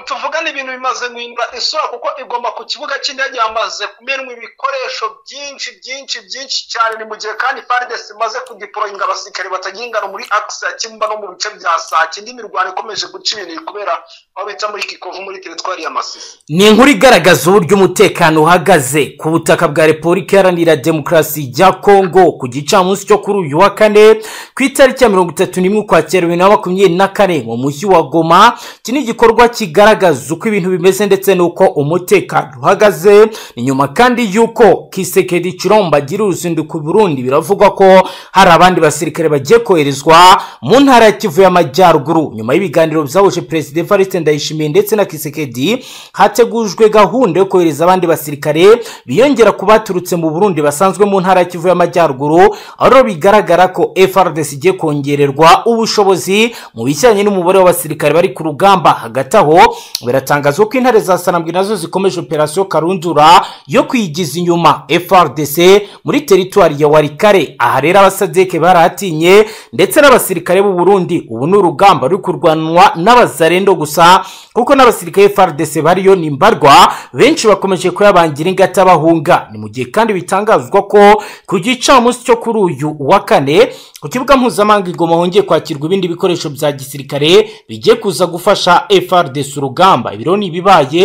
tuvugane ibintu bimaze guhindura isura kuko igomba ku kibuga cy'indege hamaze kumenwa ibikoresho byinshi byinshi byinshi cyane ni mu gihe kandi faridesi imaze kudiporoyinga abasirikare batagira ingano muri akisi ya kimba no mu bice bya sake indi mirwano ikomeje guca ibintu kubera aho bita muri kikovu muri teritwari ya masisi ni inkuru igaragaza uburyo umutekano uhagaze ku butaka bwa repubulika iharanira demokarasi ya kongo ku gicamunsi cyo kuri uyu wa kane ku itariki ya mirongo itatu n'imwe ukwakira bibiri na makumyabiri na kane mu mujyi wa goma iki ni igikorwa kigaragaza uko ibintu bimeze ndetse n'uko umutekano uhagaze ni nyuma kandi y'uko kisekedi kiromba agira uruzinduko i burundi biravugwa ko hari abandi basirikare bagiye koherezwa mu ntara ya kivu y'amajyaruguru nyuma y'ibiganiro byahuje perezida evariste ndayishimiye ndetse na kisekedi hategujwe gahunda yo kohereza abandi basirikare biyongera ku baturutse mu burundi basanzwe mu ntara ya kivu y'amajyaruguru aho rero bigaragara ko frdc igiye kongererwa ubushobozi mu bijyanye n'umubare w'abasirikare bari ku rugamba hagati aho biratangazwa ko intare za sanambwe nazo zikomeje operasiyo karundura yo kwigiza inyuma frdc muri teritwari ya warikare aha rero abasadeke barahatinye ndetse n'abasirikare b'u Burundi ubu ni urugamba ruri kurwanwa n'abazarendo gusa kuko n'abasirikare frdc bariyo nimbarwa benshi bakomeje kuyabangira ingata bahunga ni mu gihe kandi bitangazwa ko ku gicamunsi cyo kuri uyu wa kane ku kibuga mpuzamahanga igoma hongeye kwakirwa ibindi bikoresho bya gisirikare bigiye kuza gufasha frdc urugamba ibiro ni ibibaye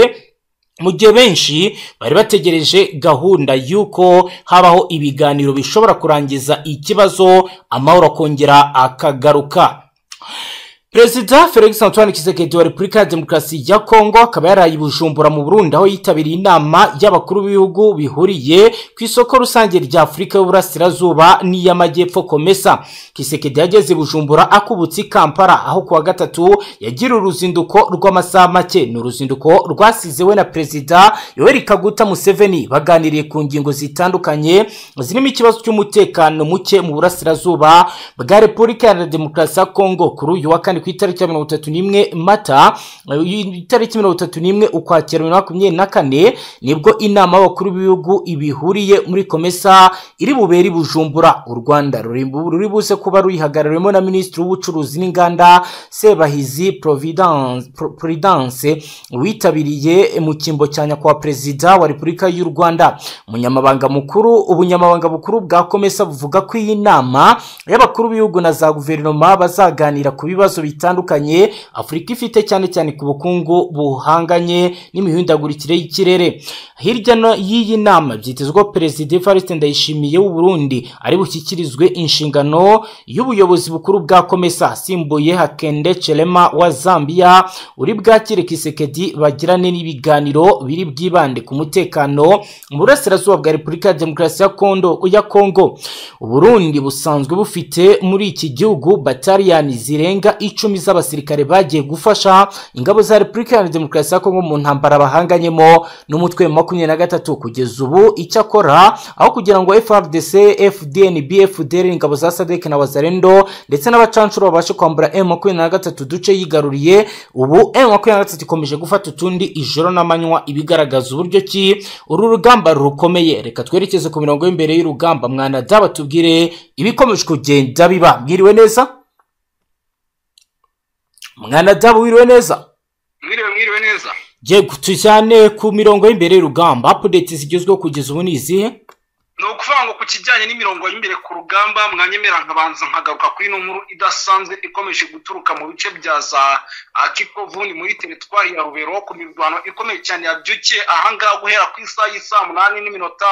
mu gihe benshi bari bategereje gahunda y'uko habaho ibiganiro bishobora kurangiza ikibazo amahoro akongera akagaruka perezida felix antoine kisekedi wa repubulika ya demokarasi ya kongo akaba yaraye i bujumbura mu burundi aho yitabiriye inama y'abakuru b'ibihugu bihuriye ku isoko rusange rya afurika y'uburasirazuba n'iy'amajyepfo komesa kisekedi yageze i bujumbura akubutse i kampala aho kuwa gatatu yagira uruzinduko rw'amasaha make ni uruzinduko rwasizewe na perezida yoweri kaguta museveni baganiriye ku ngingo zitandukanye zirimo ikibazo cy'umutekano muke mu burasirazuba bwa repubulika ya demokarasi ya kongo kuri uyu wa kane ku itariki ya mirongo itatu n'imwe mata itariki mirongo itatu n'imwe ukwakira bibiri na makumyabiri na kane nibwo inama y'abakuru b'ibihugu ibihuriye muri komesa iri bubere bujumbura u rwanda ruri buze kuba ruyihagarariwemo na minisitiri w'ubucuruzi n'inganda sebahizi providence witabiriye mu cyimbo cya nyakubahwa perezida wa repubulika y'u rwanda umunyamabanga mukuru ubunyamabanga bukuru bwa komesa buvuga ko iyi nama y'abakuru b'ibihugu na za guverinoma bazaganira ku bibazo bitandukanye afurika ifite cyane cyane ku bukungu buhanganye n'imihindagurikire y'ikirere hirya y'iyi nama byitezwa perezida evariste ndayishimiye w'uburundi ari bushyikirizwe inshingano y'ubuyobozi bukuru bwa komesa asimbuye hakende cerema wa zambia uri bwakire kisekedi bagirane n'ibiganiro biri bwibande ku mutekano mu burasirazuba bwa repubulika ya demokarasi ya kongo uburundi busanzwe bufite muri iki gihugu batariyani zirenga icumi z'abasirikare bagiye gufasha ingabo za repubulika ya demokarasi ya kongo mu ntambara bahanganyemo n'umutwe wa makumyabiri na gatatu kugeza ubu icyo akora aho kugira ngo frdc fdn bfdr ingabo za sadek na wazarendo ndetse n'abacanshuro babashe kwambura m makumyabiri na gatatu duce yigaruriye ubu m makumyabiri na gatatu ikomeje gufata utundi ijoro n'amanywa ibigaragaza uburyo ki uru rugamba rukomeye reka twerekeze ku mirongo y'imbere y'urugamba mwana daba tubwire ibikomeje kugenda biba mwiriwe neza mwana dabo wiriwe neza mwiriwe mwiriwe neza yego tujyane ku mirongo y'imbere y'urugamba apudeti zigezweho kugeza ubu ni izihe ni ukuvuga ngo ku kijyanye n'imirongo y'imbere ku rugamba mwanyemera nkabanza nkagaruka kuri ino nkuru idasanzwe ikomeje guturuka mu bice bya za kikovu ni muri teritwari ya rubero ku mirwano ikomeye cyane yabyukiye ahangaha guhera ku isaha y'isaa munani n'iminota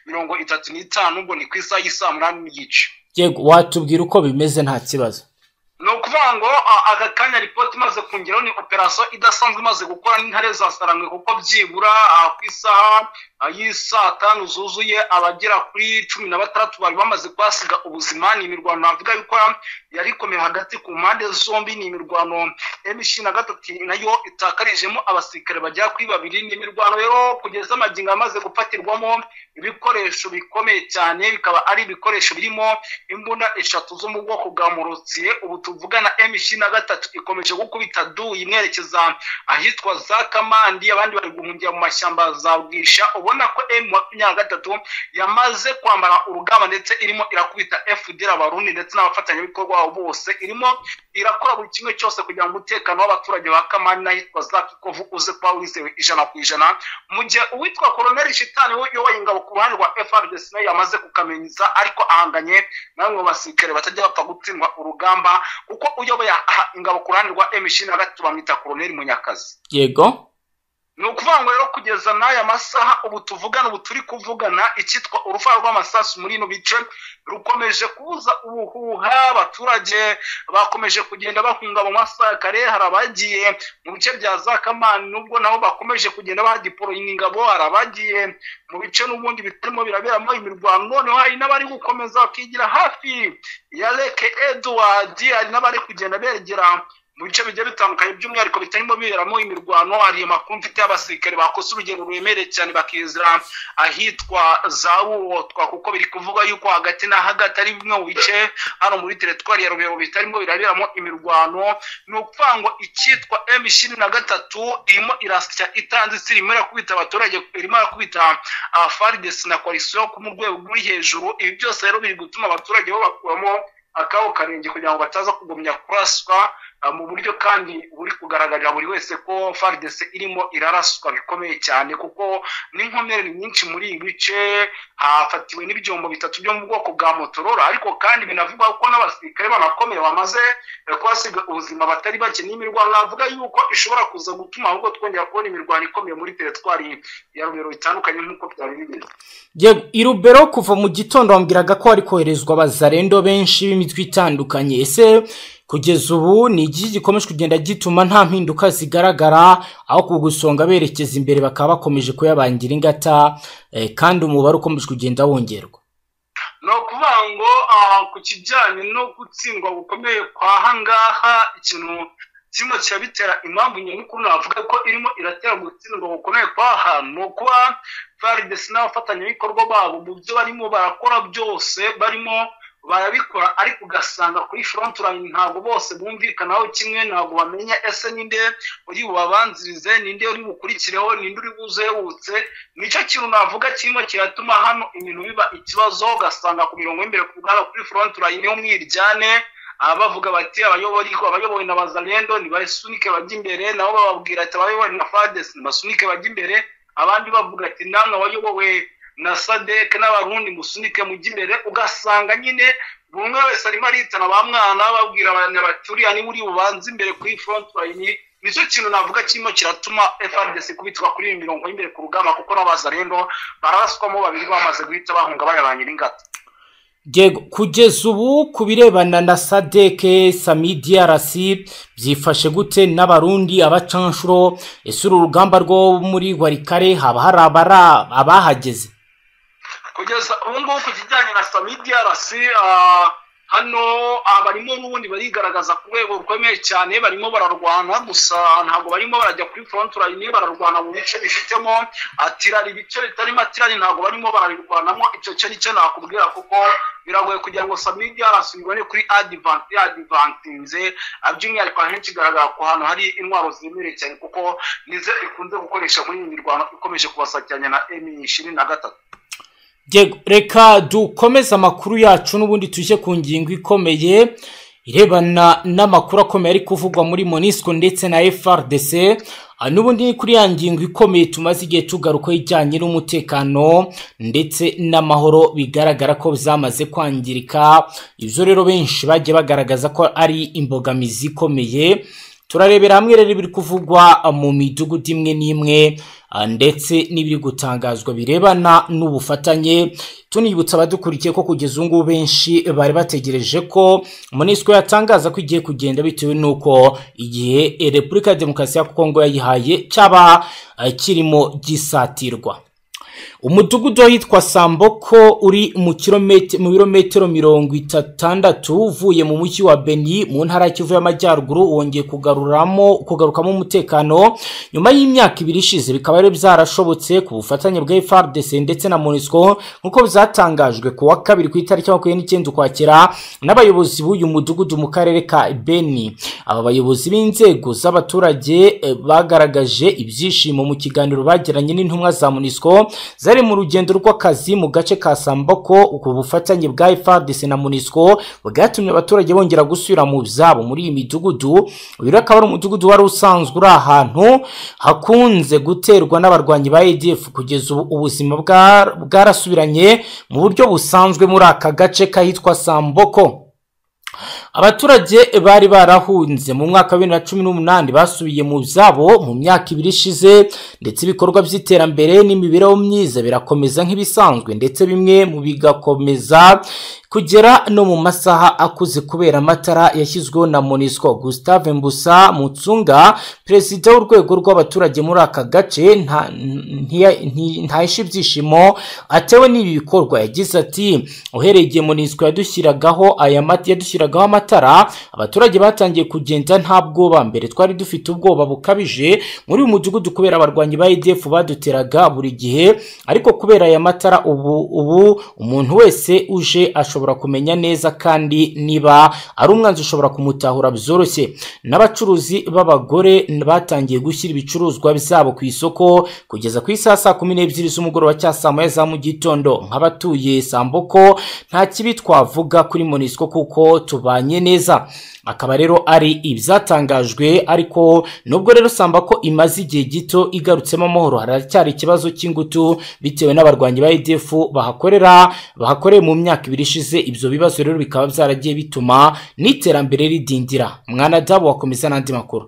mirongo itatu n'itanu ubwo ni ku isaha y'isaa munani n'igice yego watubwira uko bimeze nta kibazo ni ukuvuga ngo aka kanya ripoti imaze kongeraho ni operasiyo idasanzwe imaze gukora n'intare za sarangwe kuko byibura ku isaha y'isaa tanu zuzuye abagera kuri cumi na batandatu bari bamaze kuhasiga ubuzima ni imirwano navuga yuko yari ikomeye hagati ku mpande zombi ni imirwano emishi na gatatu nayo itakarijemo abasirikare bagera kuri babiri ni imirwano rero kugeza amagingo amaze gufatirwamo ibikoresho bikomeye cyane bikaba ari ibikoresho birimo imbunda eshatu zo mu bwoko bwa murutsiye ubu tuvugana emishi na gatatu ikomeje gukubita duyi imwerekeza ahitwa za kamandi abandi bari guhungira mu mashyamba za bwisha ubu ubona ko emu makumyabiri na gatatu yamaze kwambara urugamba ndetse irimo irakubita fdr abarundi ndetse n'abafatanyabikorwa babo bose irimo irakora buri kimwe cyose kugira ngo umutekano w'abaturage ba kamani n'ahitwa za kikovu uze kuba wizewe ijana ku ijana mu gihe uwitwa koroneri shitani we uyoboye ingabo ku ruhande rwa frdc nawe yamaze kukamenyeza ariko ahanganye na bamwe mu basirikare batajya bapfa gutsindwa urugamba kuko uyoboye ingabo ku ruhande rwa emishirini na gatatu bamwita koroneri munyakazi yego ni ukuvuga ngo rero kugeza n'aya masaha ubu tuvugana ubu turi kuvugana icyitwa urufaro rw'amasasu muri ino bice rukomeje kubuza ubuhuha abaturage bakomeje kugenda bahunga mu masaha kare hari abagiye mu bice bya za kamani nubwo nabo bakomeje kugenda bahadiporoyinga ingabo hari abagiye mu bice n'ubundi bitarimo biraberamo imirwano noneho hari n'abari gukomeza bakigira hafi ya reke eduwadi hari n'abari kugenda begera mu bice bigiye bitandukanye by'umwihariko bitarimo biberamo imirwano hari amakuru mfite y'abasirikare bakoze urugendo rwemereye cyane bakizira ahitwa za buwotwa kuko biri kuvuga yuko hagati na hagati ari bimwe mu bice hano muri teritwari ya rubero bitarimo biraberamo imirwano ni ukuvuga ngo icyitwa emu ishirini na gatatu irimo irasya itanzitse irimo irakubita abaturage irimo irakubita faridesi na koalisiyo ku mu rwego ruri hejuru ibi byose rero biri gutuma abaturage bo bakuramo akabo karenge kugira ngo bataza kugumya kuraswa mu buryo kandi buri kugaragarira buri wese ko faridese irimo iraraswa bikomeye cyane kuko n'inkomere nyinshi muri ibi bice hafatiwe n'ibyombo bitatu byo mu bwoko bwa motorora ariko kandi binavugwa ko n'abasirikare banakomeye bamaze kubasiga ubuzima batari bake n'imirwano navuga yuko ishobora kuza gutuma ahubwo twongera kubona imirwano ikomeye muri teritwari ya rubero bitandukanye nk'uko byari bimeze irubero kuva mu gitondo bambwiraga ko hari koherezwa abazarendo benshi b'imitwe itandukanye ese kugeza ubu ni iki gikomeje kugenda gituma nta mpinduka zigaragara aho ku gusonga berekeza imbere bakaba bakomeje kuyabangira ingata kandi umubare ukomeje kugenda wongerwa ni ukuvuga ngo ku kijyanye no gutsindwa gukomeye kwa hangaha ikintu kimwe kiba bitera impamvu nyamukuru navuga ko irimo iratera gutsindwa gukomeye kwa hantu ni ukuba faridesi n'abafatanyabikorwa babo mu byo barimo barakora byose barimo barabikora ariko ugasanga kuri fronturayini ntabwo bose bumvikanaho kimwe ntabwo bamenya ese ninde uri bubabanzirize ninde uri bukurikireho ninde uri buzewutse nicyo kintu navuga kimwe kiratuma hano ibintu biba ikibazo ugasanga ku mirongo y'imbere ku bwabo kuri fronturayini ho mwiryane bavuga bati abayobori abayobowe na bazarendo nibasunike bajya imbere nabo bababwira ati abayobowe na fadesi nibasunike bajya imbere abandi bavuga ati namwe abayobowe na sadeke n'abarundi musunike mujya imbere ugasanga nyine buri umwe wese arimo aritana ba mwana babwira bati uriya niba uri bubanze imbere kuri fronturayini nicyo kintu navuga kirimo kiratuma frdc kubitwa kuri iyi mirongo y'imbere ku rugamba kuko n'abaza rero baraswamo babiri bamaze guhita bahunga bayabangira ingata kugeza ubu ku birebana na sadeke sami drc byifashe gute n'abarundi abacanshuro ese uru rugamba rwo muri warikare haba hari abahageze kugeza ubu ngubu ku kijyanye na samidiya rasi hano barimo n'ubundi barigaragaza ku rwego rukomeye cyane barimo bararwana gusa ntabwo barimo barajya kuri fronturayini bararwana mu bice bifitemo atirari ibice bitarimo atirari ntabwo barimo bararwanamo icyo cyo nicyo nakubwira kuko biragoye kugira ngo samidiya rasubirwane kuri adivanti adivantinze by'umwihariko ahenshi igaragara ku hantu hari intwaro zemerewe cyane kuko nizo ikunze gukoresha muri iyi mirwano ikomeje kubasakiranya na emi ishirini na gatatu reka dukomeze amakuru yacu n'ubundi tujye ku ngingo ikomeye irebana n'amakuru akomeye ari kuvugwa muri monisco ndetse na frdc n'ubundi kuri ya ngingo ikomeye tumaze igihe tugarukaho ijyanye n'umutekano ndetse n'amahoro bigaragara ko zamaze kwangirika ibyo rero benshi bagiye bagaragaza ko ari imbogamizi ikomeye turarebera hamwe rero ibiri kuvugwa mu midugudu imwe n'imwe ndetse n'ibiri gutangazwa birebana n'ubufatanye tunibutsa abadukurikiye ko kugeza ubu ngubu benshi bari bategereje ko monisco yatangaza ko igiye kugenda bitewe n'uko igihe repubulika ya demokarasi ya kongo yayihaye cyaba kirimo gisatirwa umudugudu w'ahitwa samboko uri mu kiromete- mu birometero mirongo itandatu uvuye mu mujyi wa beni mu ntara ya kivu y'amajyaruguru wongeye kugaruramo kugarukamo umutekano nyuma y'imyaka ibiri ishize bikaba rero byarashobotse ku bufatanye bwa FRDC ndetse na MONUSCO nk'uko byatangajwe ku wa kabiri ku itariki makumyabiri n'icyenda ukwakira n'abayobozi b'uyu mudugudu mu karere ka beni aba bayobozi b'inzego z'abaturage eh, bagaragaje ibyishimo mu kiganiro bagiranye n'intumwa za MONUSCO zari mu rugendo rw'akazi mu gace ka Samboko ku bufatanye bwa FARDC na MONUSCO bwatumye abaturage bongera gusubira mu byabo muri iyi midugudu uyu rero akaba ari umudugudu wari usanzwe uri ahantu hakunze guterwa n'abarwanyi ba ADF kugeza ubu ubuzima bwa- bwarasubiranye mu buryo busanzwe muri aka gace kahitwa Samboko abaturage bari barahunze mu mwaka wa bibiri na cumi n'umunani basubiye mu byabo mu myaka ibiri ishize ndetse ibikorwa by'iterambere n'imibereho myiza birakomeza nk'ibisanzwe ndetse bimwe mu bigakomeza kugera no mu masaha akuze kubera amatara yashyizweho na monisco gustave mbusa mutsunga perezida w'urwego rw'abaturage muri aka gace nta- ntiya- nti- ntahisha ibyishimo atewe n'ibi bikorwa yagize ati uhereye igihe monisco yadushyiragaho aya mata yadushyiragaho amatara abaturage batangiye kugenda nta bwoba mbere twari dufite ubwoba bukabije muri uyu mudugudu kubera abarwanyi ba EDF baduteraga buri gihe ariko kubera aya matara ubu ubu umuntu wese uje ashobora kumenya neza kandi niba ari umwanzi ushobora kumutahura byoroshye n'abacuruzi b'abagore batangiye gushyira ibicuruzwa byabo ku isoko kugeza ku isaha saa kumi n'ebyiri z'umugoroba cya saa moya za mu gitondo nk'abatuye samboko nta kibi twavuga kuri monisco kuko tubanye neza akaba rero ari ibyatangajwe ariko nubwo rero sambako imaze igihe gito igarutsemo amahoro haracyari ikibazo cy'ingutu bitewe n'abarwanyi ba EDF bahakorera bahakoreye mu myaka ibiri ishize ibyo bibazo rero bikaba byaragiye bituma n'iterambere ridindira mwana dabo wakomeza n'andi makuru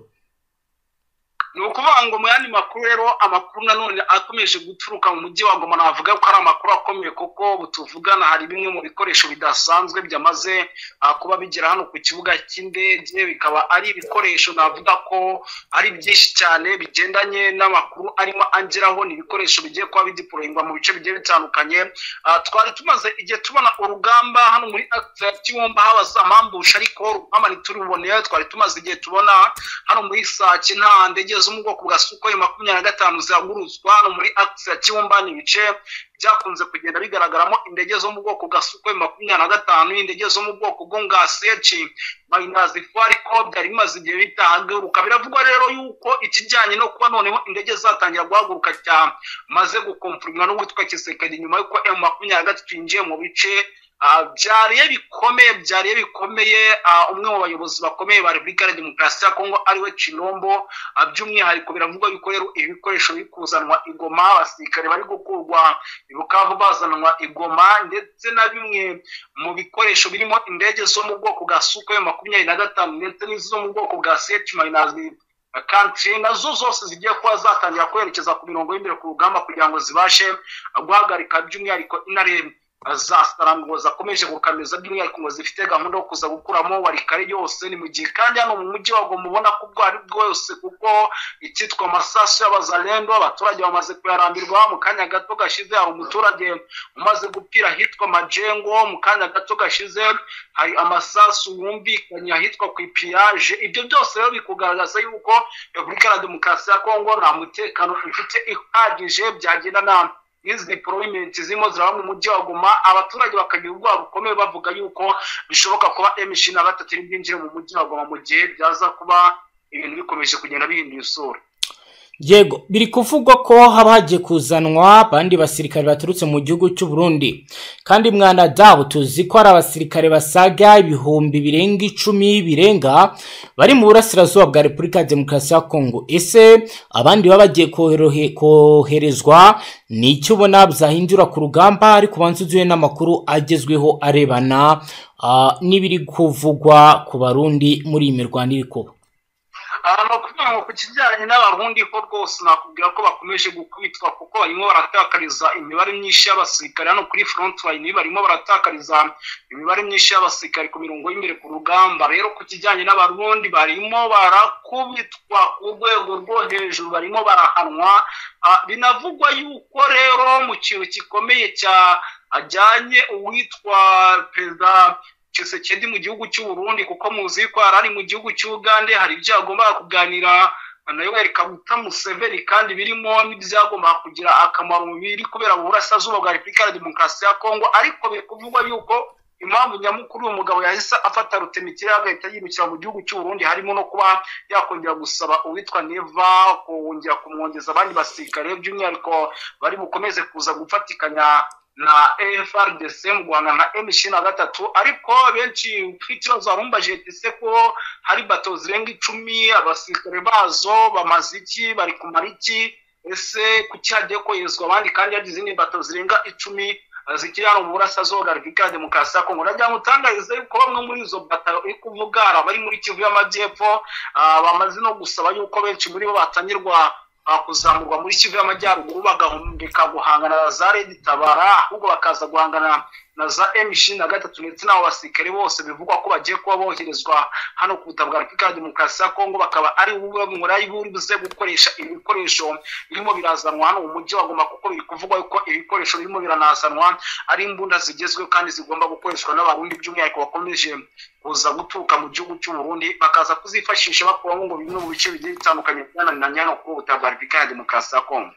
ni ukuvuga ngo mu yandi makuru rero amakuru nanone akomeje guturuka mu mujyi wa goma navuga ko ari amakuru akomeye kuko butuvugana hari bimwe mu bikoresho bidasanzwe byamaze ah, kuba bigera hano ku kibuga cy'indege bikaba ari ibikoresho navuga ko ari byinshi cyane bigendanye n'amakuru arimo angeraho ni ibikoresho bigiye kuba bidiporoyingwa mu bice bigiye bitandukanye Ah, twari tumaze igihe tubona urugamba hano muri akita ya kibumba habaza amambusha ariko urugamba ntiturubone twari tumaze igihe tubona hano muri sake nta ndege zo mu bwoko bwa sukoyi makumyabiri na gatanu zihaguruzwa hano muri akisi ya kibumba ni ibice byakunze kugenda bigaragaramo indege zo mu bwoko bwa sukoyi makumyabiri na gatanu indege zo mu bwoko bwo nga seci marinazifu ariko byari bimaze igihe bitahaguruka biravugwa rero yuko ikijyanye no kuba noneho indege zatangira guhaguruka cyamaze gukomfurimwa n'uwitwa kisekedi nyuma y'uko emu makumyabiri na gatatu yinjiye mu bice Ah, byariye bikomeye byariye bikomeye ah, umwe mu bayobozi bakomeye ba repubulika ya demokarasi ya kongo ariwe kinombo Ah, by'umwihariko biravugwa yuko rero ibikoresho biri kuzanwa igoma abasirikare bari gukurwa i bukavu bazanwa igoma ndetse na bimwe mu bikoresho birimo indege zo mu bwoko bwa sukoyo makumyabiri na gatanu ndetse n'izo mu bwoko bwa seti marinazi kantri nazo zose zigiye kuba zatangira kwerekeza ku mirongo y'imbere ku rugamba kugira ngo zibashe ah, guhagarika by'umwihariko inarebe za ngo zakomeje gukameza by'umwihariko ngo zifite gahunda yo kuza gukuramo warikare yose ni mu gihe kandi hano mu mujyi wa Goma ubona ko ubwo ari bwose kuko icyitwa amasasu y'abazalendo abaturage bamaze kuyarambirwa mu kanya gato gashize hari umuturage umaze gupfira ahitwa majengo mu kanya gato gashize hari amasasu yumvikanye ahitwa ku ipiyaje ibyo byose rero bikugaragaza yuko repubulika ya demokarasi ya kongo nta mutekano ifite ihagije byagenda nama izi deployment zirimo ziraba mu mujyi wa Goma abaturage bakagira ubwoba bukomeye bavuga yuko bishoboka kuba M23 na gatatu iri bwinjire mu mujyi wa Goma mu gihe byaza kuba ibintu bikomeje kugenda bihindura isura yego biri kuvugwa ko haba hagiye kuzanwa abandi basirikare baturutse mu gihugu cy'u Burundi kandi mwana dabu tuzi ko hari abasirikare basaga ibihumbi birenga icumi birenga bari mu burasirazuba bwa repubulika ya demokarasi ya kongo ese abandi baba bagiye koherohe- koherezwa ni icyo ubona byahindura ku rugamba ariko ubanza uzuye n'amakuru agezweho arebana ah, n'ibiri kuvugwa ku barundi muri iyi mirwano iri kuba aha ni ukuvuga ku kijyanye n'abarundi ko rwose nakubwira ko bakomeje gukubitwa kuko barimo baratakariza imibare myinshi y'abasirikare hano kuri front line barimo baratakariza imibare myinshi y'abasirikare ku mirongo y'imbere ku rugamba rero ku kijyanye n'abarundi barimo barakubitwa ku rwego rwo hejuru barimo barahanwa Ah, binavugwa yuko rero mu kintu gikomeye cya ajyanye uwitwa perezida Tshisekedi mu gihugu cy'u Burundi kuko muzi ko yari ari mu gihugu cy'Ugande hari ibyo yagombaga kuganira nayo Kaguta Museveni kandi birimo n'ibyagombaga kugira akamaro mu biri kubera mu burasirazuba bwa Repubulika ya Demokarasi ya Kongo ariko biri kuvugwa yuko impamvu nyamukuru uyu mugabo yahise afata rutemikira agahita yimukira mu gihugu cy'u Burundi harimo no kuba yakongera gusaba uwitwa Neva kongera kumwongeza abandi basirikare by'umwihariko bari bukomeze kuza gufatikanya na FRDC mu Rwanda na M ishirini na gatatu ariko benshi ufite ikibazo barumbaje ese ko hari bato zirenga icumi abasirikare bazo bamaze iki bari kumara iki ese kuki hagiye koherezwa abandi kandi hari izindi bato zirenga icumi eh, zikiri hano mu burasirazuba bwa repubulika ya demokarasi ya kongo nagira ngo utangarize yuko bamwe muri izo bataro iri kuvuga hari abari muri kivu y'amajyepfo ah, bamaze no gusaba yuko benshi muri bo batangirwa ah, kuzamurwa muri kivu y'amajyaruguru bagahumbika guhangana na za redi tabara ahubwo bakaza guhangana na za m ishirini na gatatu ndetse n'abo basirikare bose bivugwa ko bagiye kuba boherezwa hano ku butaka bwa repubulika ya demokarasi ya kongo bakaba ari bumwe buri buze gukoresha ibikoresho birimo birazanwa hano mu mujyi wagomba kuko biri kuvugwa yuko ibikoresho birimo biranazanwa ari imbunda zigezweho kandi zigomba gukoreshwa n'abarundi by'umwihariko bakomeje kuza guturuka mu gihugu cy'u Burundi bakaza kuzifashisha bakuramo ngo bimwe mu bice bigiye bitandukanye byananiranye hano ku butaka bwa repubulika ya demokarasi ya kongo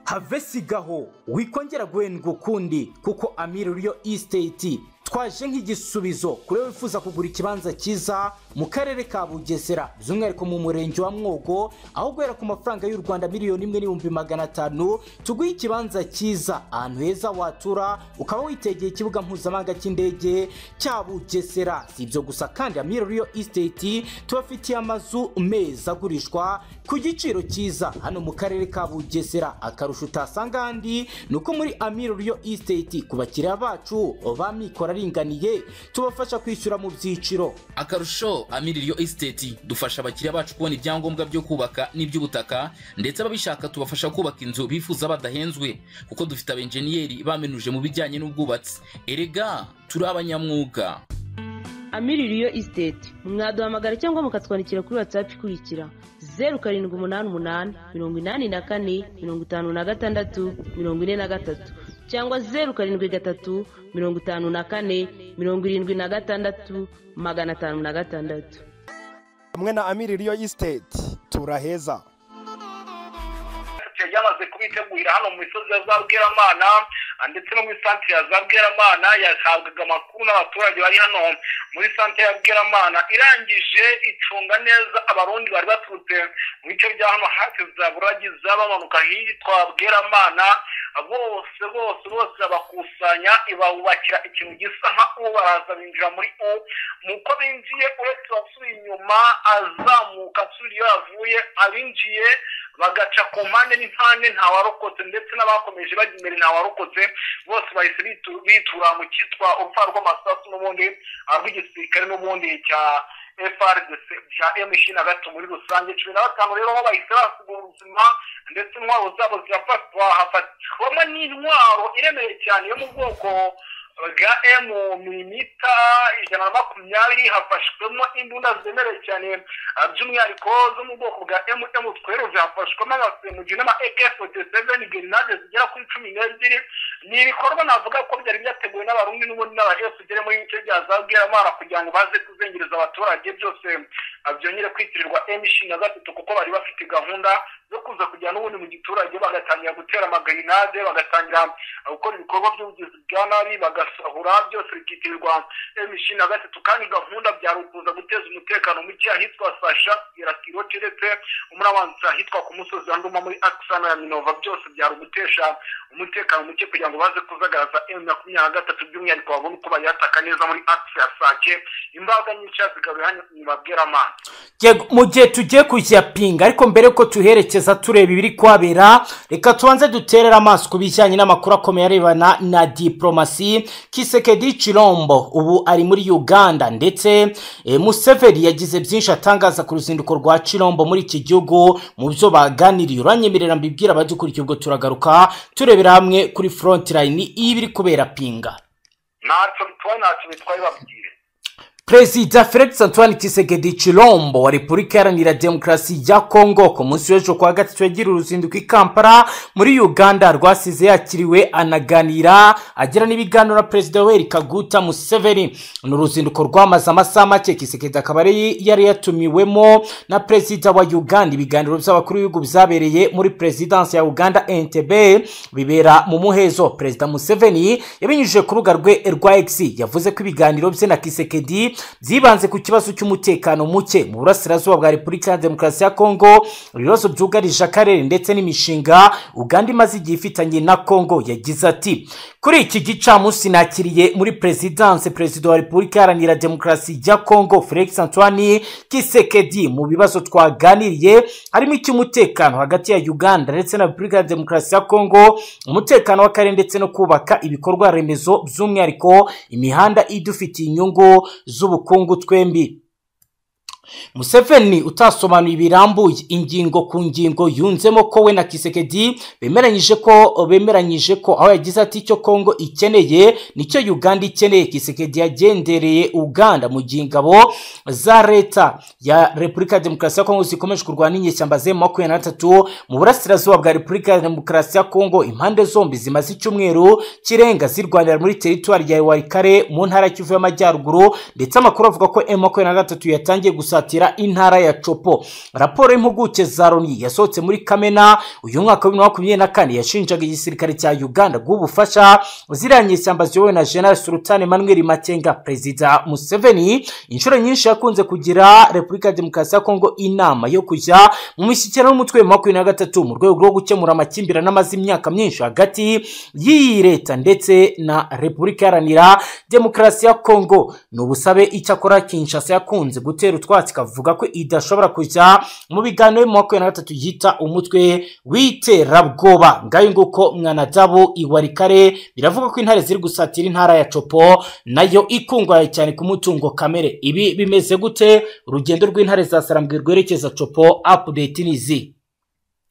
have sigaho wikongera guhendwa ukundi kuko amiri riyo isiteti twaje nk'igisubizo kuri we wifuza kugura ikibanza cyiza mu karere ka bugesera by'umwihariko mu murenge wa mwogo aho guhera ku mafaranga y'u rwanda miliyoni imwe n'ibihumbi magana atanu tuguhe ikibanza cyiza ahantu heza watura ukaba witegeye ikibuga mpuzamahanga cy'indege cya bugesera si ibyo gusa kandi amiri riyo isiteti tubafitiye amazu meza agurishwa ku giciro cyiza hano mu karere ka bugesera akarusho utasanga ahandi ni uko muri amiri riyo isiteti ku bakiriya bacu ba mikoro aringaniye tubafasha kwishyura mu byiciro akarusho amiririyo esiteti dufasha abakiriya bacu kubona ibyangombwa byo kubaka n'iby'ubutaka ndetse ababishaka tubafasha kubaka inzu bifuza badahenzwe kuko dufite abenjeniyeri bamenuje mu bijyanye n'ubwubatsi erega turi abanyamwuga amiririyo isiteti mwaduhamagara cyangwa mukatwandikira kuri watsapu ikurikira zeru karindwi umunani umunani mirongo inani na kane mirongo itanu na gatandatu mirongo ine na gatatu cyangwa zeru karindwi gatatu mirongo itanu na kane mirongo irindwi na gatandatu magana atanu na gatandatu hamwe na amiri riyo isiteti turaheza santere yamaze kubitegurira hano mu misozi ya za bweramana ah, ndetse no muri santere ya za bweramana yahabwaga amakuru n'abaturage bari hano muri santere ya bweramana irangije icunga neza abarundi bari baturutse mu bice bya hano hafi za buragiza bamanuka hitwa bweramana ah, bose bose bose bakusanya ibawubakira ikintu gisa nka u baraza binjira muri u nuko binjiye uretse abasubiye inyuma azamuka asubira iyo yavuye abinjiye bagaca ku mpande n'impande ntawarokotse ndetse n'abakomeje bajya imbere ntawarokotse bose bahise bitu- bitura mu cyitwa urupfa rw'amasasu n'ubundi ah, rw'igisirikare n'ubundi cya FRDC bya M ishirini na gatatu muri rusange cumi na batanu rero aho bahise basiga ubuzima ndetse intwaro zabo zirafatwa hafatwamo n'intwaro iremeye cyane yo mu bwoko bwa M milimita ijana na makumyabiri hafashwemo imbunda zemereye cyane ah, by'umwihariko zo mu bwoko bwa MM tweruve hafashwemo abasemugi n'ama AK47 grenade zigera kuri cumi n'ebyiri ni ibikorwa navuga ko byari byateguwe n'abarundi n'ubundi n'aba FDL muri ibice bya za Bweramana kugira ngo baze kuzengereza abaturage byose ah, byongere kwitirirwa M ishirini na gatatu kuko bari bafite gahunda zo kuza kujya n'ubundi mu giturage bagatangira gutera amagarinade bagatangira ah, gukora ibikorwa by'ubugizi bwa nabi bagasahura byose bikitirirwa M ishirini na gatatu kandi gahunda byari ukuza guteza umutekano muke ahitwa Sasha Irakiro keretse umurabanza ahitwa ku musozi wa Nduma muri Aksana ya Minova byose byari ugutesha umutekano muke kugira ngo baze kuzagaragaza M makumyabiri na gatatu by'umwihariko babone uko bayataka neza muri akisi ya Sake imbaga n'icyatsi kabihanye ntibabwira amazi Yego, mu gihe tugiye kuyapinga ariko mbere ko tuherekeza tureba ibiri kuhabera reka tubanze duterere amaso ku bijyanye n'amakuru akomeye arebana na diporomasi kisekedi cirombo ubu ari muri uganda ndetse eh, museveni yagize byinshi atangaza ku ruzinduko rwa cirombo muri iki gihugu mu byo baganiriye uranyemerera mbibwira abadukurikiye ubwo turagaruka turebera hamwe kuri forotirayini y'ibiri kubera pinga ntacyo bitwaye ntacyo bitwaye babwire perezida felix antoine kisegedi chilombo wa repubulika iharanira demokarasi ya kongo ku munsi w'ejo kuwa gatatu yagira uruzinduko i kampala muri uganda rwasize yakiriwe anaganira agira n'ibiganiro na perezida yoweri kaguta museveni ni uruzinduko rwamaze amasaha make kisegedi akaba ari yari yatumiwemo na perezida wa uganda ibiganiro by'abakuru b'ibihugu byabereye muri perezidansi ya uganda entebe bibera mu muhezo perezida museveni yabinyujije ku rubuga rwe rwa x yavuze ko ibiganiro bye na kisekedi byibanze ku kibazo cy'umutekano muke mu burasirazuba bwa repubulika ya demokarasi ya kongo ibibazo byugarije akarere ndetse n'imishinga uganda imaze igihe ifitanye na kongo yagize ati kuri iki gicamunsi nakiriye muri perezidanse perezida wa repubulika iharanira demokarasi ya kongo felix antoine kisekedi mu bibazo twaganiriye harimo icy'umutekano hagati ya uganda ndetse na repubulika ya demokarasi ya kongo umutekano w'akarere ndetse no kubaka ibikorwa remezo by'umwihariko imihanda idufitiye inyungu z'ubukungu twembi museveni utasobanuye birambuye ingingo ku ngingo yunzemo ko we na kisekedi bemeranyije ko bemeranyije ko aho yagize ati icyo kongo ikeneye nicyo uganda ikeneye kisekedi yagendereye uganda mu gihe ingabo za leta ya repubulika ya demokarasi ya kongo zikomeje kurwana n'inyeshyamba ze makumyabiri na gatatu mu burasirazuba bwa repubulika ya demokarasi ya kongo impande zombi zimaze icyumweru kirenga zirwanira muri teritwari ya warikare mu ntara ya kivu y'amajyaruguru ndetse amakuru avuga ko m makumyabiri na gatatu yatangiye gusa gusatira intara ya copo raporo y'impuguke za loni yasohotse muri kamena uyu mwaka wa bibiri na makumyabiri na kane yashinjaga igisirikare cya uganda guha ubufasha ziriya nyeshyamba ziyobowe na general sultan emmanuel makenga perezida museveni inshuro nyinshi yakunze kugira repubulika ya demokarasi ya kongo inama yo kujya mu mishyikirano y'umutwe wa makumyabiri na gatatu mu rwego rwo gukemura amakimbirane amaze imyaka myinshi hagati y'iyi leta ndetse na repubulika iharanira demokarasi ya kongo ni ubusabe icyakora kinshasa yakunze gutera utwatsi ikavuga ko idashobora kujya mu biganiro bibiri na makumyabiri na gatatu yita umutwe w'iterabwoba ngayo nguko mwanadabu iwarikare biravuga ko intare ziri gusatira intara ya copo nayo ikungahaye cyane ku mutungo kamere ibi bimeze gute urugendo rw'intare za sarambwe rwerekeza copo apudeti ni izi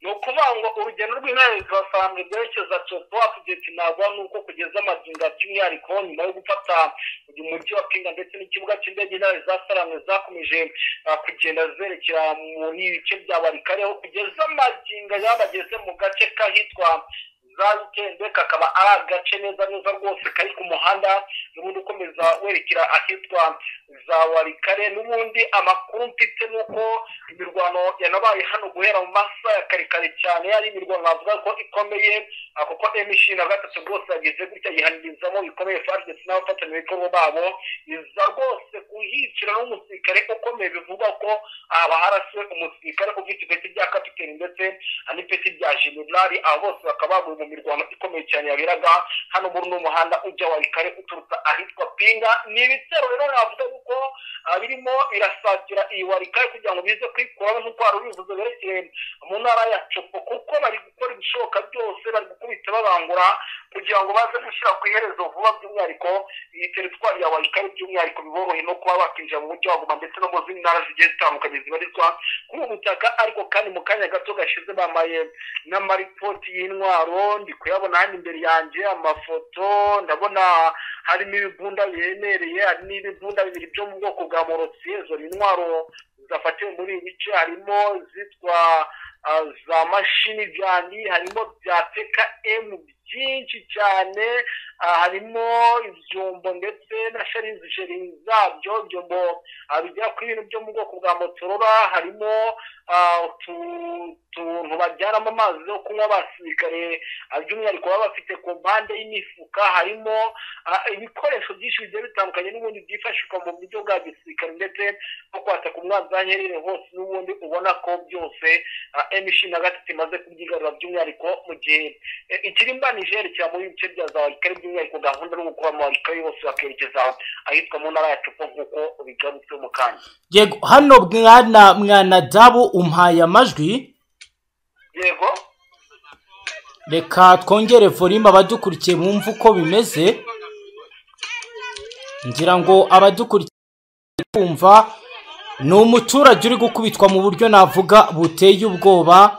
ni ukuvuga ngo urugendo rw'intare za sarambwe rwerekeza copo apudeti ntabwo ni uko kugeza amagingo by'umwihariko nyuma yo gufata uyu mujyi wa pinga ndetse n'ikibuga cy'indege intare za sarangwe zakomeje kugenda zerekera mu bice bya barikare aho kugeza amagingo yabageze mu gace kahitwa za wikende kakaba ari agace neza neza rwose kari ku muhanda n'ubundi ukomeza werekera ahitwa za warikare n'ubundi amakuru mfite ni uko imirwano yanabaye hano guhera mu masaha ya kare kare cyane ari imirwano bavuga ko ikomeye kuko emishyiri na gatatu rwose yagize gutya yihangirizamo bikomeye fari ndetse n'abafatanyabikorwa babo iza rwose kuhicira n'umusirikare ukomeye bivugwa ko haba harasiwe umusirikare ufite ipeti rya kapiteni ndetse n'ipeti rya jenerali abo bose bakaba baguye mu mirwano ikomeye cyane yaberaga hano muri uno muhanda ujya warikare uturutse ahitwa pinga ni ibitero rero navuga kuko birimo birasatira iyi warikare kugira ngo bize kwikuramo nk'uko wari ubivuze berekeye mu ntara ya copo kuko bari gukora ibishoboka byose bari gukubita babangura kugira ngo baze gushyira ku iherezo vuba by'umwihariko iyi teritwari ya warikare by'umwihariko biboroheye no kuba bakinjira mu mujyi wa goma ndetse no mu zindi ntara zigiye zitandukanye zibarizwa kuri ubu butaka ariko kandi mu kanya gato gashize bambaye n'amaripoti y'intwaro ndi kuyabona hano imbere yanjye amafoto ndabona harimo ibibunda biremereye hari n'ibibunda bibiri byo mu bwoko bwa morotsi izo ni intwaro zafatiwe muri ibi bice harimo izitwa za mashini gani harimo bya teka emu byinshi cyane harimo ibyombo ndetse na sharinzi sharinzi zabyo ibyombo bigera kuri ibintu byo mu bwoko bwa motorora harimo utuntu bajyanamo amazi yo kunywa abasirikare by'umwihariko baba bafite ku mpande y'imifuka harimo ibikoresho byinshi bigiye bitandukanye n'ubundi byifashishwa mu buryo bwa gisirikare ndetse no kwataka umwanzi aho aherereye hose n'ubundi ubona ko byose emishinga gatatu imaze kubyigarura by'umwihariko mu gihe ikirimba nijeri kiba mu bice bya za wayikari by'umwihariko gahunda no gukora mu wayikari bose bakerekeza ahitwa mu ntara yacu ko nk'uko bigarutse mu kanya yego hano mwana mwana dabu umpaye amajwi yego reka twongere volume abadukurikiye bumve uko bimeze ngira ngo abadukurikiye kumva ni umuturage uri gukubitwa mu buryo navuga buteye ubwoba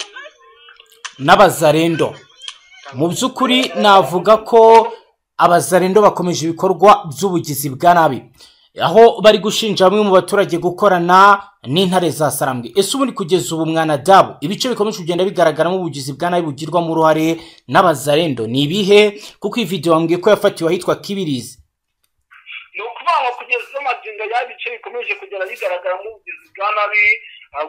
n'abazarendo mu by'ukuri navuga ko abazarendo bakomeje ibikorwa by'ubugizi bwa nabi aho bari gushinja bamwe mu baturage gukorana n'intare za sarambwe ese ubundi kugeza ubu mwana dabo ibice bikomeje kugenda bigaragaramo ubugizi bwa nabi bugirwamo uruhare n'abazarendo ni ibihe kuko iyi videwo wambwiye ko yafatiwe ahitwa kibirizi ni ukuvuga ngo kugeza amagingo y'ibice bikomeje kugenda bigaragara nk'ubugizi bwa nabi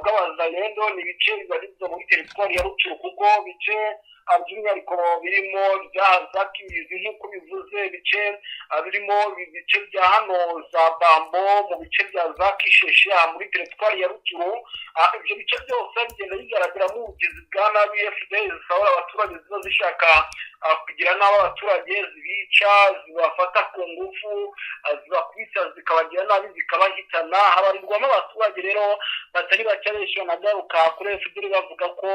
bw'abazarendo ni ibice bibarizwa muri teritwari ya rucuru kuko bice by'umwihariko birimo bya kimizi nk'uko bivuze ibice birimo ibice bya hano za bambo mu bice bya za kisheshe muri teritwari ya rucuru ibyo bice byose bigenda bigaragara nk'ubugizi bwa nabi fdl zisahura abaturage ziba zishaka kugira nabi abaturage zibica zibafata ku ngufu zibakubita zikabagira nabi zikabahitana habarirwamo abaturage rero batari bake benshi banagaruka kuri fdl bavuga ko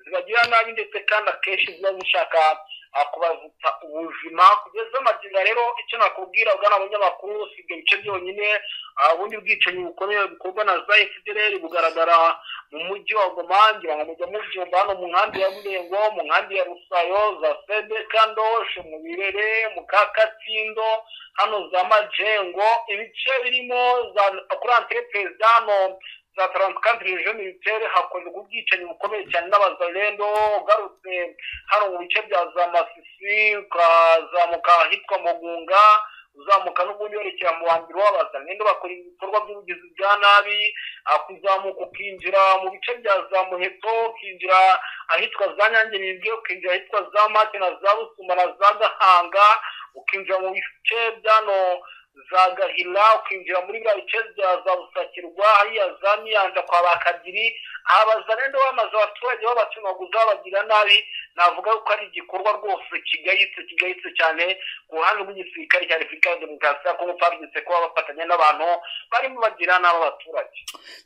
zibagira nabi ndetse kandi akenshi ziba zishaka kubazita ubuzima kugeza amagingo rero icyo nakubwira ugana abanyamakuru si ibyo bice byonyine ubundi bwicanyi bukomeye bukorwa na za fdr bugaragara mu mujyi wa goma ngira ngo mujya mubyumva hano mu nkambi ya murengo mu nkambi ya rusayo za sedeka ndoshe mu birere mu ka katsindo hano za majengo ibice birimo za kuri antereperizi hano za taransikampiri rejo militeri hakorerwa ubwicanyi bukomeye cyane n'abazarendo ugarutse hano mu bice bya za masisi ukazamuka ahitwa mugunga uzamuka n'ubundi werekera mu wambere w'abazarendo bakora ibikorwa by'ubugizi bwa nabi kuzamuka ukinjira mu bice bya za muheto ukinjira ahitwa za nyange nibwe ukinjira ahitwa za mate na za busuma na za gahanga ukinjira mu bice byano za gahila ukinjira muri biriya bice bya za busakirwa hariya za miyanja kwa bakagiri aha bazarendo bamaze abaturage babacungaguza babagira nabi navuga ko ari igikorwa rwose kigayitse kigayitse cyane ku ruhande rw'igisirikare cya repubulika ya demokarasi ya kongo parugize kuba bafatanya n'abantu barimo bagira nabi abaturage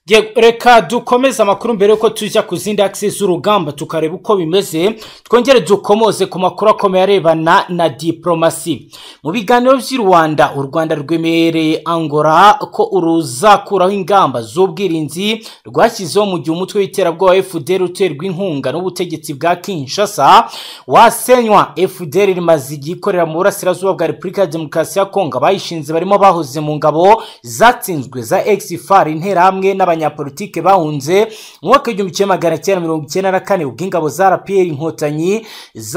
Yego, reka dukomeze amakuru mbere yuko tujya ku zindi akisi z'urugamba tukareba uko bimeze twongere dukomoze ku makuru akomeye arebana na diporomasi mu biganiro by'i rwanda u rwanda rwemereye angola ko uruzakuraho ingamba z'ubwirinzi rwashyizeho mu gihe umutwe w'iterabwoba fdr uterwa inkunga n'ubutegetsi bwa kinshasa wasenywa fdr rimaze igihe ikorera mu burasirazuba bwa repubulika ya demokarasi ya kongo abayishinze barimo bahoze mu ngabo zatsinzwe za exifar interahamwe n'abanyapolitike bahunze mu mwaka w'igihumbi kimwe magana cyenda mirongo icyenda na kane ubwo ingabo za rpr inkotanyi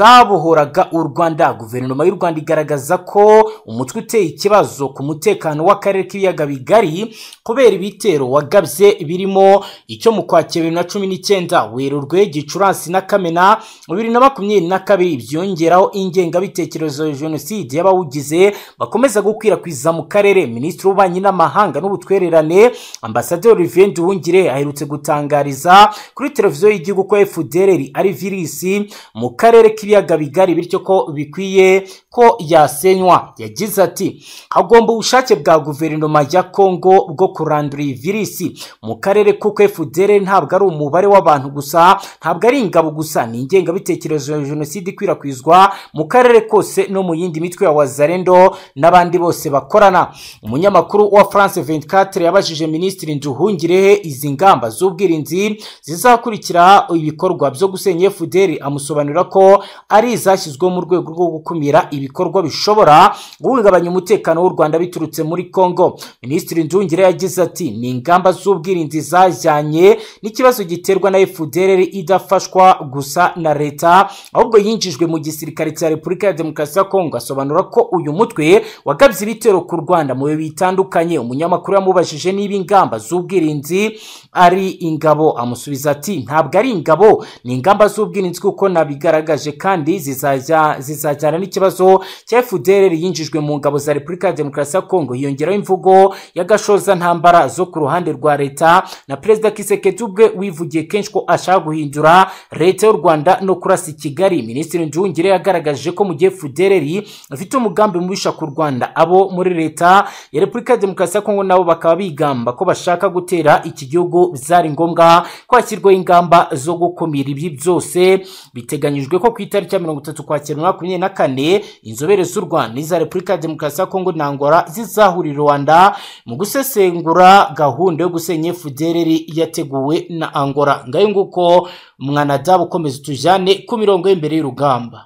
zabohoraga u rwanda guverinoma y'u rwanda igaragaza ko umutwe uteye ikibazo ku mutekano w'akarere k'ibiyaga bigari kubera ibitero wagabye birimo icyo mu kwakira bibiri na cumi n'icyenda werurwe gicurasi na kamena bibiri na makumyabiri na kabiri byongeraho ingengabitekerezo ya jenoside y'abawugize bakomeza gukwirakwiza mu karere minisitiri w'ububanyi n'amahanga n'ubutwererane ambasaderi olivier nduwungire aherutse gutangariza kuri televiziyo y'igihugu ko fdr ari virisi mu karere k'ibiyaga bigari bityo ko bikwiye ko yasenywa yagize ati hagomba ubushake bwa guverinoma ya kongo bwo kurandura iyi virisi mu karere kuko fdr ntabwo ari umubare w'abantu gusa ntabwo ari ingabo gusa ni ingengabitekerezo ya jenoside ikwirakwizwa mu karere kose no mu yindi mitwe ya wazarendo n'abandi bose bakorana umunyamakuru wa france 24 yabajije minisitiri nduhungirehe izi ngamba z'ubwirinzi zizakurikira ibikorwa byo gusenya fdr amusobanurira ko ari izashyizweho mu rwego rwo gukumira ibikorwa bishobora guhungabanya umutekano w'u rwanda biturutse muri congo minisitiri nduhungire yagize ati ni ingamba z'ubwirinzi zajyanye n'ikibazo giterwa na fdr idafashwa gusa na leta ahubwo yinjijwe mu gisirikare cya repubulika ya demokarasi ya kongo asobanura ko uyu mutwe wagabye ibitero ku rwanda mu bihe bitandukanye umunyamakuru yamubajije niba ingamba z'ubwirinzi ari ingabo amusubiza ati ntabwo ari ingabo ni ingamba z'ubwirinzi kuko nabigaragaje kandi zizajya- zizajyana n'ikibazo cya fdr yinjijwe mu ngabo za repubulika ya demokarasi demokarasi ya kongo hiyongeraho imvugo y'agashoza ntambara zo ku ruhande rwa leta na perezida kisekedi ubwe wivugiye kenshi ko ashaka guhindura leta y'u rwanda no kurasa i kigali minisitiri njungire yagaragaje ko mu gihe fudereri afite umugambi mubisha ku rwanda abo muri leta ya repubulika ya demokarasi ya kongo nabo bakaba bigamba ko bashaka gutera iki gihugu byari ngombwa ko hashyirwaho ingamba zo gukumira ibi byose biteganyijwe ko ku itariki ya mirongo itatu kwakira umwaka wa makumyabiri na kane inzobere z'u rwanda iza repubulika ya demokarasi ya kongo na angola zizahurira i rwanda mu gusesengura gahunda yo gusenya fudereri yateguwe na angola ngayo nguko umwanadamu ukomeza utujyane ku mirongo y'imbere y'urugamba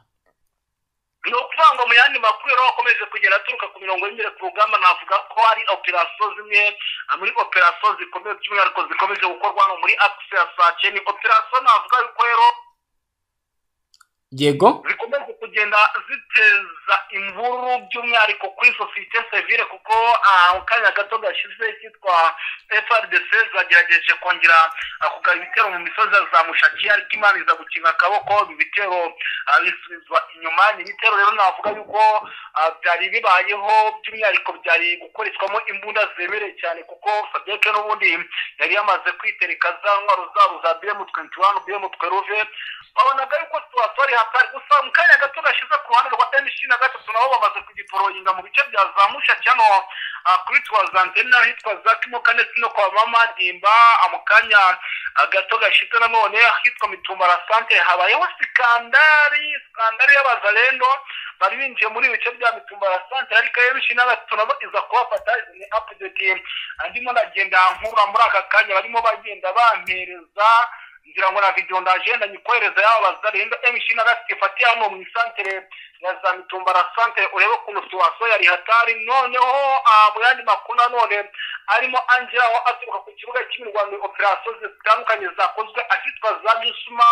ni ukuvuga ngo mu yandi makuru rero akomeje kugenda aturuka ku mirongo y'imbere ku rugamba navuga ko hari operasiyo zimwe muri operasiyo zikomeye by'umwihariko zikomeje gukorwa hano muri akisi ya sake ni operasiyo navuga yuko rero yego zikomeje kugenda ziteza imvururu by'umwihariko kuri sosiyete sevire kuko ah, mu kanya gato gashize kitwa frdc zagerageje kongera ah, kugaba ibitero mu misozi ya za mushaki ariko imana iza gukinga akaboko ibi bitero ah, bisubizwa inyuma ni ibitero rero navuga yuko ah, byari bibayeho by'umwihariko byari gukoreshwamo imbunda zemereye cyane kuko fabiyeke n'ubundi yari yamaze kwitereka za ntwaro zabo za bm twenty one bm twelve babonaga yuko situwasiyo ari hatari gusa mu kanya gato gashize ku ruhande rwa mc na gatatu nabo bamaze kugiporoyinga mu bice bya za mushaki hano ah, kuri tuwa za antene n'ahitwa za kimokandesi no kwa mama dimba ah, mu kanya ah, gato gashize nanone ahitwa mitumbara sante habayeho sikandari sikandari y'abazarendo bari binjiye muri ibi bice bya mitumbara sante ariko mc na gatatu nabo iza kubafata izi ni apudeti ah, ndimo ndagenda nkura muri aka kanya barimo bagenda bampereza ngira ngo na video ndaje ndanyikohereza yaba bazarenda MC na gafite ifatiye hano mu isantere ya za mitumbara santere urebe ukuntu siwaso yari hatari noneho ah, mu yandi makuru nanone arimo angela aho aturuka ku kibuga cy'imirwano operasiyo zitandukanye zakozwe ahitwa za gisuma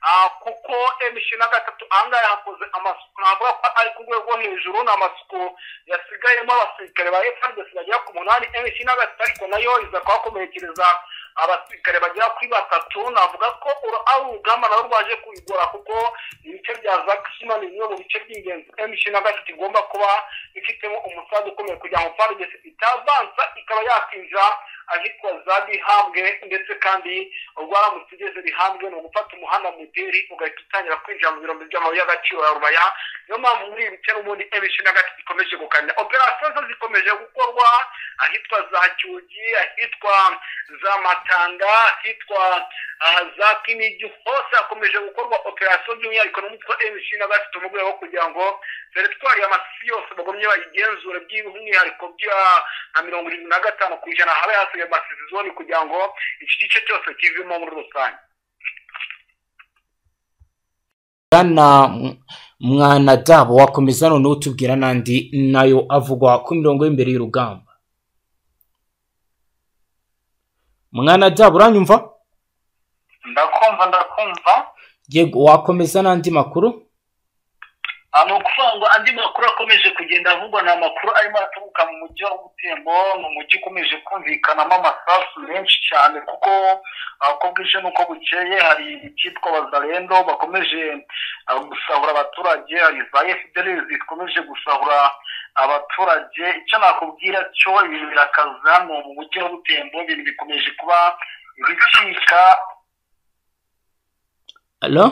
Ah, kuko MC na gatatu ahangaha hakoze amasuku navuga ko ari ku rwego rwo hejuru ni amasuku yasigayemo abasirikare ba FARDC bagera ku munani MC na gatatu ariko nayo iza kuhakomerekereza abasirikare bagera kuri batatu navuga ko uru- ari urugamba nabo rwaje kubigora kuko ibice bya za kisima ni bimwe mu bice by'ingenzi mc na gatatu igomba kuba ifitemo umusanzu ukomeye kugira ngo fardes itavansa ikaba yakwinjira ahitwa za bihambwe ndetse kandi rwaramutse igeze bihambwe ni ugufata umuhanda muderi ugahita utangira kwinjira mu birombe by'amabuye y'agaciro ya rubaya niyo mpamvu muri ibi bice n'ubundi mc na gatatu ikomeje gukanira operasiyo zo zikomeje gukorwa ahitwa za cyugi ahitwa za matanga ahitwa aha za kinigi hose hakomeje gukorwa operasiyo by'umwihariko n'umutwe mc na gatatu mu rwego rwo kugira ngo teritwari y'amasisi yose bagomye bayigenzure by'umwihariko bya nka mirongo irindwi na gatanu ku ijana habe hasigaye amasizi zone kugira ngo iki gice cyose kivemo muri rusange na mwanadamu wakomeza noneho utubwira n'andi nayo avugwa ku mirongo y'imbere y'urugamba mwanadamu uranyumva ndakumva ndakumva yego wakomeza n'andi makuru ni ukuvuga ngo andi makuru akomeje kugenda avugwa ni amakuru arimo aturuka mu mujyi wa butembo ni umujyi ukomeje kumvikanamo amasasu menshi cyane kuko ah, uko bwije n'uko bukeye hari icyitwa bazarendo bakomeje ah, gusahura abaturage hari za fdr zikomeje gusahura abaturage icyo nakubwira cyo ibintu birakaza ni mu mujyi wa butembo ibintu bikomeje kuba bicika alo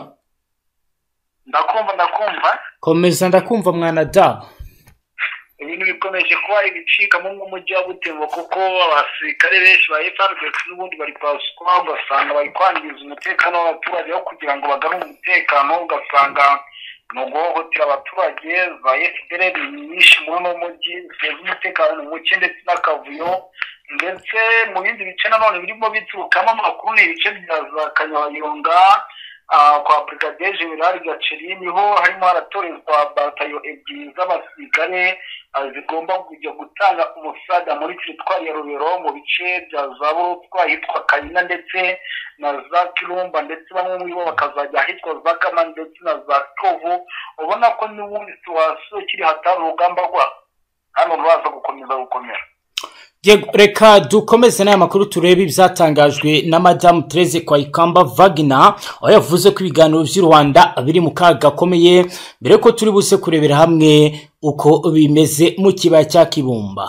ndakumva ndakumva komeza ndakumva mwanadamu ibintu bikomeje kuba ibicikamo nk'umujyi wa butembo kuko abasirikare benshi ba frdc n'ubundi bari kwasukwa ugasanga bari kwangiza umutekano w'abaturage aho kugira ngo bagarure umutekano ugasanga ni uguhohotera abaturage za fdr nyinshi muri uno mujyi ziteza umutekano muke ndetse n'akavuyo ndetse mu bindi bice nanone birimo biturukamo amakuru ni ibice bya za kanyayonga ah, kwa brigadier general gaceri niho harimo haratorezwa batayo ebyiri z'abasirikare ah, zigomba kujya gutanga umusada muri teritwari ya rubero mu bice bya za burutwa ahitwa kayina ndetse na za kirumba ndetse bamwe muri bo bakazajya ahitwa za kama ndetse na za tovu ubona ko n'ubundi tuwasiyo kiri hatari urugamba rwa hano ruraza gukomeza gukomera Yego, reka dukomeze n'aya makuru turebe ibyatangajwe na madamu terese kwayikamba vagina aho yavuze ko ibiganiro by'u rwanda biri mu kaga gakomeye mbere ko turi buze kurebera hamwe uko bimeze mu kibaya cya kibumba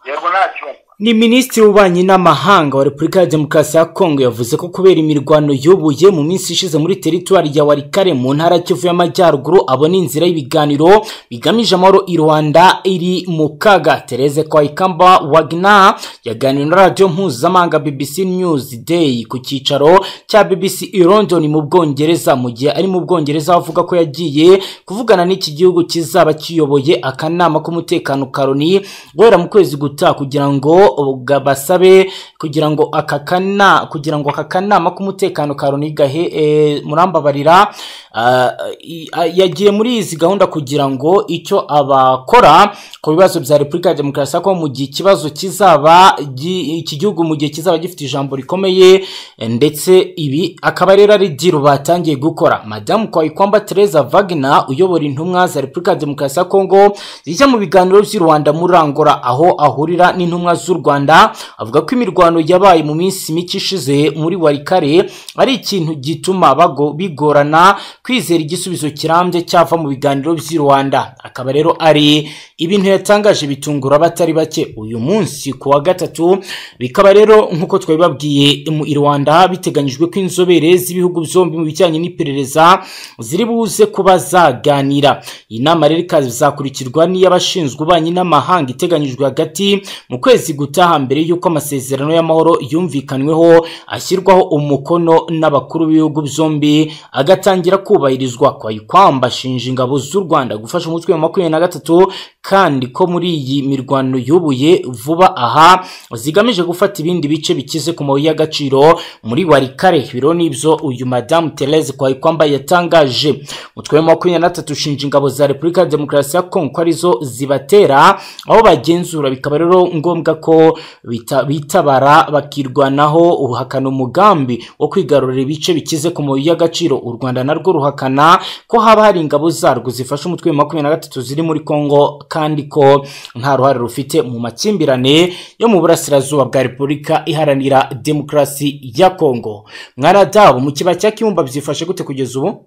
yego ntacyo ni minisitiri w'ububanyi n'amahanga wa repubulika ya demokarasi ya kongo yavuze ko kubera imirwano yubuye mu minsi ishize muri teritwari ya warikare mu ntara kivu y'amajyaruguru abona inzira y'ibiganiro bigamije amahoro i rwanda iri mu kaga tereze kwa ikamba wagna yaganiriye na radiyo mpuzamahanga bbc news day ku cyicaro cya bbc i london mu bwongereza mu gihe ari mu bwongereza avuga ko yagiye kuvugana n'iki gihugu kizaba kiyoboye akanama k'umutekano karoni guhera mu kwezi gutaha kugira ngo ubwo basabe kugira ngo aka kana kugira ngo aka kanama k'umutekano ka Loni gahe eh, murambabarira ah, i- ah, yagiye muri izi gahunda kugira ngo icyo abakora ku bibazo bya repubulika ya demokarasi ya kongo mu gihe ikibazo kizaba gi- iki gihugu mu gihe kizaba gifite ijambo rikomeye eh, ndetse ibi akaba rero ari diro batangiye gukora madamu kwayikwamba tereza vagina uyobora intumwa za repubulika ya demokarasi ya kongo zijya mu biganiro by'i rwanda muri rangora aho ahurira n'intumwa z'u rwanda avuga ko imirwano yabaye mu minsi mike ishize muri warikare ari ikintu gituma bago- bigorana kwizera igisubizo kirambye cyava mu biganiro by'i rwanda akaba rero ari ibintu yatangaje bitungura abatari bake uyu munsi ku wa gatatu bikaba rero nk'uko twabibabwiye mu i rwanda biteganyijwe ko inzobere z'ibihugu byombi mu bijyanye n'iperereza ziri buze kuba zaganira iyi nama rero ikazakurikirwa n'iy'abashinzwe ububanyi n'amahanga iteganyijwe hagati mu kwezi gutaha mbere y'uko amasezerano y'amahoro yumvikanweho ashyirwaho umukono n'abakuru b'ibihugu byombi agatangira kubahirizwa kwayikwamba ashinja ingabo z'u rwanda gufasha umutwe wa makumyabiri na gatatu kandi ko muri iyi mirwano yubuye vuba aha zigamije gufata ibindi bice bikize ku mabuye y'agaciro muri warikare biro n'ibyo uyu madamu terese kwayikwamba yatangaje umutwe wa makumyabiri na gatatu ushinja ingabo za repubulika ya demokarasi ya kongo ko arizo zibatera aho bagenzura bikaba rero ngombwa ko bita- bitabara bakirwanaho uhakana umugambi wo kwigarurira ibice bikize ku mabuye y'agaciro u rwanda narwo ruhakana ko haba hari ingabo zarwo zifasha umutwe wa makumyabiri na gatatu ziri muri kongo kandi ko nta ruhare rufite mu makimbirane yo mu burasirazuba bwa repubulika iharanira demokarasi ya kongo mwaradabu mu kiba cya kibumba byifashe gute kugeza ubu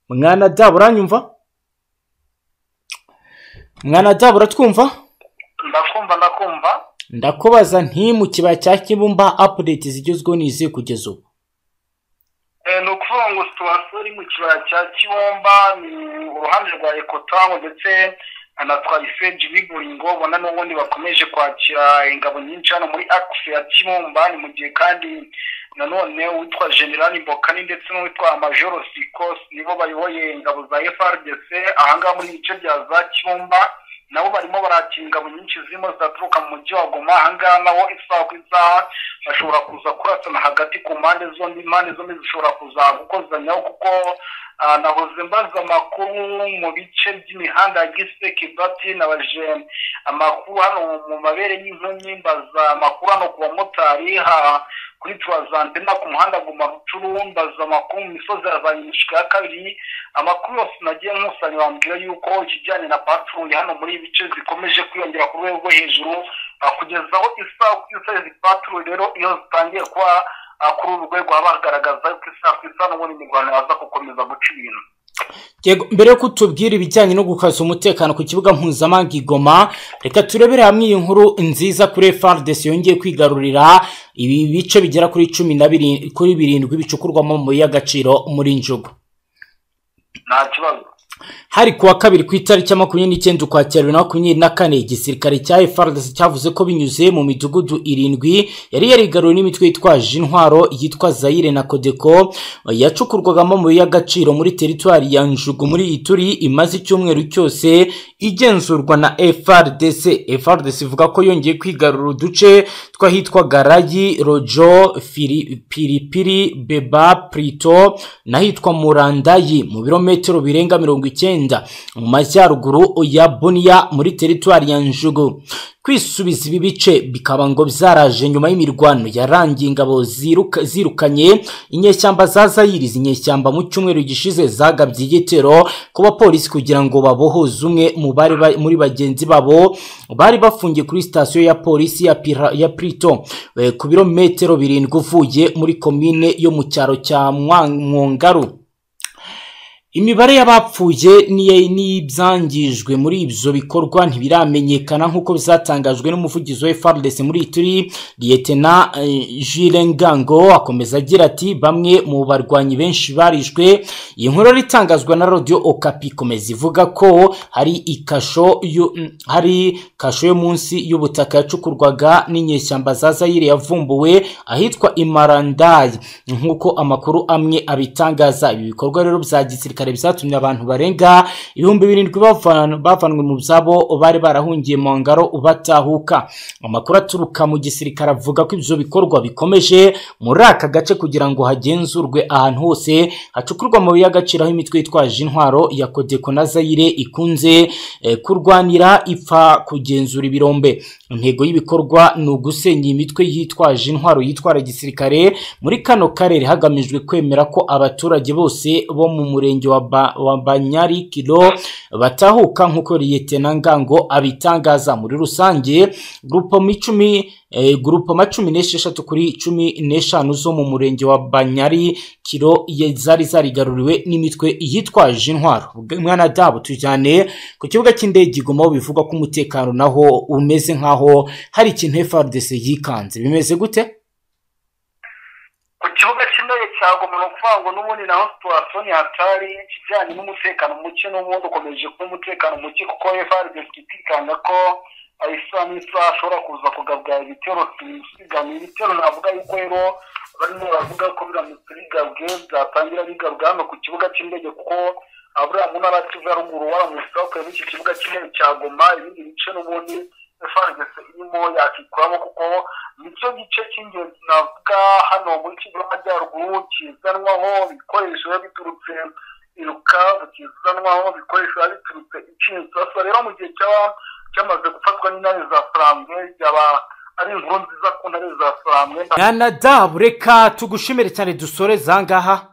mwana dabu uranyumva mwana dabu uratwumva ndakumva ndakumva ndakubaza nti mu kibaya cya kibumba apudeti zigezweho ni izihe kugeza ubu Eh, ni ukuvuga ngo situwasiyo iri mu kibaya cya kibomba ni uruhande rwa ekotamu ndetse na twayifeji biburingo ubona n'ubundi bakomeje kwakira ingabo nyinshi hano muri akisi ya kibumba ni mu gihe kandi nanone uwitwa generali mbokani ndetse n'uwitwa majoro sikosi nibo bayoboye ingabo za frdc ahangaha muri ibice bya za kibumba nabo barimo barakira ingabo nyinshi zirimo zaturuka mu mujyi wa goma ahangaha naho isaha ku isaha bashobora kuza kurasana hagati ku mpande zombi impande zombi zishobora kuza gukozanyaho kuko ah, nahoze mbaza amakuru mu bice by'imihanda ya giseke bati nabaje amakuru hano mu mabere y'inkumi mbaza amakuru hano ku bamotari ha- kuri turazantena ku muhanda guma rucuru mbaza amakuru mu misozi ya za nyinshi ya kabiri amakuru yose nagiye nkusanya bambwira yuko ikijyanye na patrouille hano muri ibi bice zikomeje kwiyongera ku rwego rwo hejuru ah, kugeza aho isaha ku isaha izi patrouille rero iyo zitangiye kuba ah, kuri uru rwego haba hagaragaza yuko isaha ku isaha n'ubundi imirwano yaza gukomeza guca ibintu Yego, mbere yo kutubwira ibijyanye no gukaza umutekano ku kibuga mpuzamahanga i Goma reka turebere hamwe iyi nkuru nziza kuri FARDC yongeye kwigarurira ibi bice bigera kuri cumi na biri- kuri birindwi bicukurwamo mu y'agaciro muri njugu nta kibazo hari kuwa kabiri ku itariki ya makumyabiri n'icyenda ukwakira bibiri na makumyabiri na kane igisirikare cya FARDC cyavuze ko binyuze mu midugudu irindwi yari yarigaruwe n'imitwe yitwaje intwaro yitwa Zaire na Codeco yacukurwagamo amabuye y'agaciro muri teritwari ya Njugu muri Ituri imaze icyumweru cyose igenzurwa na FARDC FARDC ivuga ko yongeye kwigarura uduce tw'ahitwa Garayi Rojo Fili- Pilipili Beba Prito n'ahitwa Murandayi mu birometero birenga mirongo icyenda mu majyaruguru ya Bunia muri teritwari ya Njugu kwisubiza ibi bice bikaba ngo byaraje nyuma y'imirwano yarangiye ingabo ziruka- zirukanye inyeshyamba za zayiri izi nyeshyamba mu cyumweru gishize zagabye igitero ku bapolisi kugira ngo babohoze umwe mu bari ba- muri bagenzi babo bari bafungiye kuri sitasiyo ya polisi ya, Pira- ya Prito eh, ku birometero birindwi uvuye muri komine yo mu cyaro cya Mwa- Mwongaru imibare y'abapfuye n'iye- n'ibyangijwe muri ibyo bikorwa ntibiramenyekana nk'uko bizatangajwe n'umuvugizi wa FRDC muri Ituri Lieutenant eh, Jules Ngango akomeza agira ati bamwe mu barwanyi benshi barishwe iyi nkuru itangazwa na Radio Okapi ikomeza ivuga ko hari ikasho yo- mm, hari kasho yo munsi y'ubutaka yacukurwaga n'inyeshyamba za Zaire yavumbuwe ahitwa Imarandayi nk'uko amakuru amwe abitangaza ibi bikorwa rero bya gisirikare byatumye abantu barenga ibihumbi birindwi bavan- bavanwe mu byabo bari barahungiye mu ngaro batahuka amakuru aturuka mu gisirikare avuga ko ibyo bikorwa bikomeje muri aka gace kugira ngo hagenzurwe ahantu hose hacukurwa amabuye y'agaciro aho imitwe yitwaje intwaro ya kodeko na zayire ikunze eh, kurwanira ipfa kugenzura ibirombe intego y'ibikorwa ni ugusenya imitwe yitwaje intwaro yitwara gisirikare muri kano karere hagamijwe kwemera ko abaturage bose bo mu murenge wa, ba, wa banyarikiro batahuka nk'uko liyetena ngango abitangaza muri rusange gurupo icumi eh, gurupo macumi n'esheshatu kuri cumi n'eshanu zo mu murenge wa banyari kiro ye- zari zarigaruriwe n'imitwe yitwaje intwaro Bwe- mwana dabo tujyane ku kibuga cy'indege igoma bivugwa ko umutekano naho umeze nk'aho hari ikintu FRDC yikanze bimeze gute ku kibuga cy'indege cya goma ni ukuvuga ngo n'ubundi naho situwasiyo ntihatari ikijyanye n'umutekano muke n'ubundi ukomeje kuba umutekano muke kuko efaridesi itikanga ko isaha n'isaha ashobora kuza kugabwa ibitero bisigamye ibitero navuga yuko rero barimo baravuga ko biramutse bigabwe byatangira bigabwa hano ku kibuga cy'indege kuko aburiya mu ntara ya kivu ya ruguru waramutse bakuyemo iki kibuga cy'indege cya goma ibindi bice n'ubundi efaridesi irimo yakikuramo kuko nicyo gice cy'ingenzi navuga hano muri kivu y'amajyaruguru kizanwaho ibikoresho biba biturutse irukabu kizanwaho ibikoresho biba biturutse icinsaso rero mu gihe cyaba cyamaze gufatwa n'intare za furambwe byaba ari inkuru nziza ku ntare za furambwe mwana dabu reka tugushimire cyane dusoreze aha ngaha